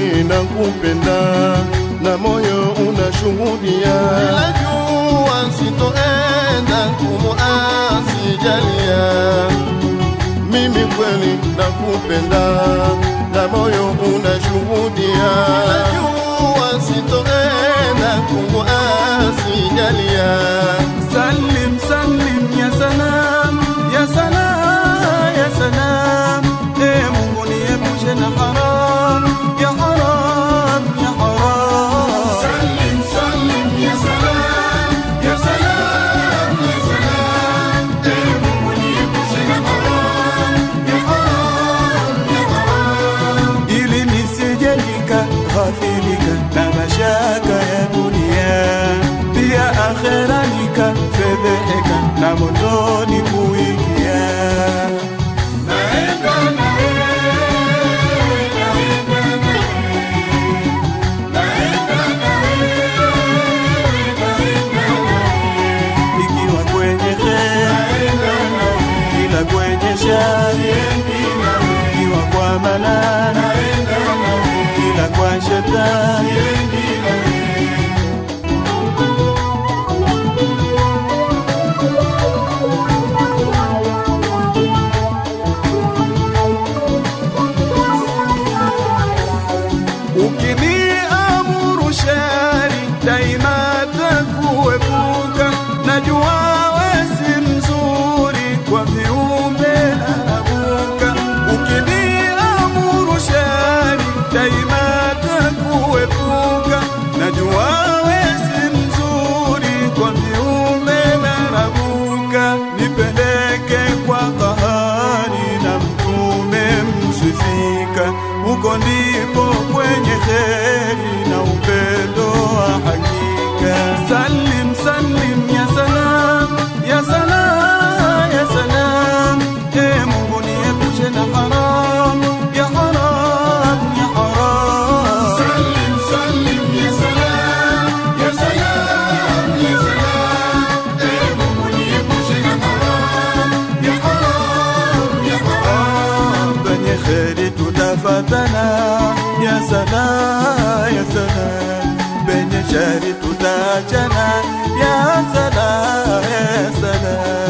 kweli nakupenda na moyo unashuhudia, Najua sitoenda kumuasi Jalia, mimi kweli nakupenda na moyo unashuhudia, najua sitoenda kumuasi Jalia. Salim salim ya salam ya salam ya salam e Mungu niepushe na haram ya haram ya haram Salim salim ya salam ya salam ya salam, ee Mungu niepushe na haram ya haram ya haram. ili nisije nikaghafilika na mashaka ya dunia, pia akhera nikafedheheka na motoni kuingia. Naenda na wewe, naenda na wewe, naenda na wewe, naenda na wewe, Ikiwa kwenye kheri, ila kwenye shari, ikiwa kwa manani, ila kwa shetani. Ukiniamuru shari daima takuepuka, najua we si mzuri kwa viumbe narabuka. Ukiniamuru shari daima takuepuka, najua we si mzuri kwa viumbe narabuka. Nipeleke kwa kahari na mtume msifika, huko ndipo kwenye kheri na upendo wa hakika. Salim salim ya salam ya salam ya salam, e Mungu niepushe na haram ya haram ya haram. Salim salim ya salam ya salam ya salam, ee Mungu niepushe na haram ya haram ya haram. penye kheri tutafatana ya sana ya sana penye shari tutaachana ya sana ya sana